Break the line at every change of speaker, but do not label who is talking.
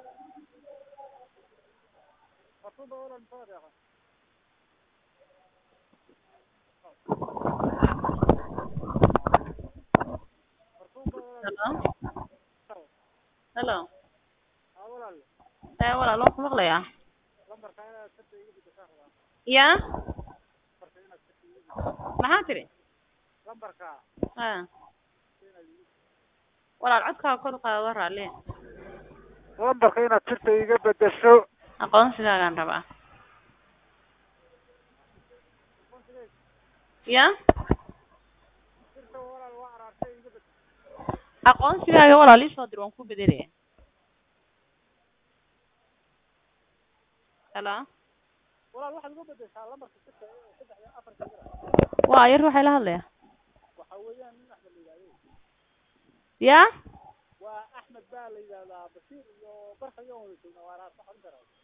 Hello. Hello. Ee walaal waan ku maqlayaa. Yaa? Maxaa tiri? Haa. Walaal codkaaga kor u qaado waa raalli.
lambarka inaad sirta iga bedesho
Aqoonsigaagaan rabaa. Yaa? Aqoonsigaaga walaal ii soo dir waan ku bedelaya. Hello.
walaal waxaad iga bedeshaa lambarka sirta ee saddex iyo afarka jira
Waa yar waxay la hadlayaa.
waxa weeyaan nin axmed la yidhahdo
Yaa?
waa axmed baa la yidhahdaa bashiir iyo barka iyo wada joognaa waa raasa xarin karaa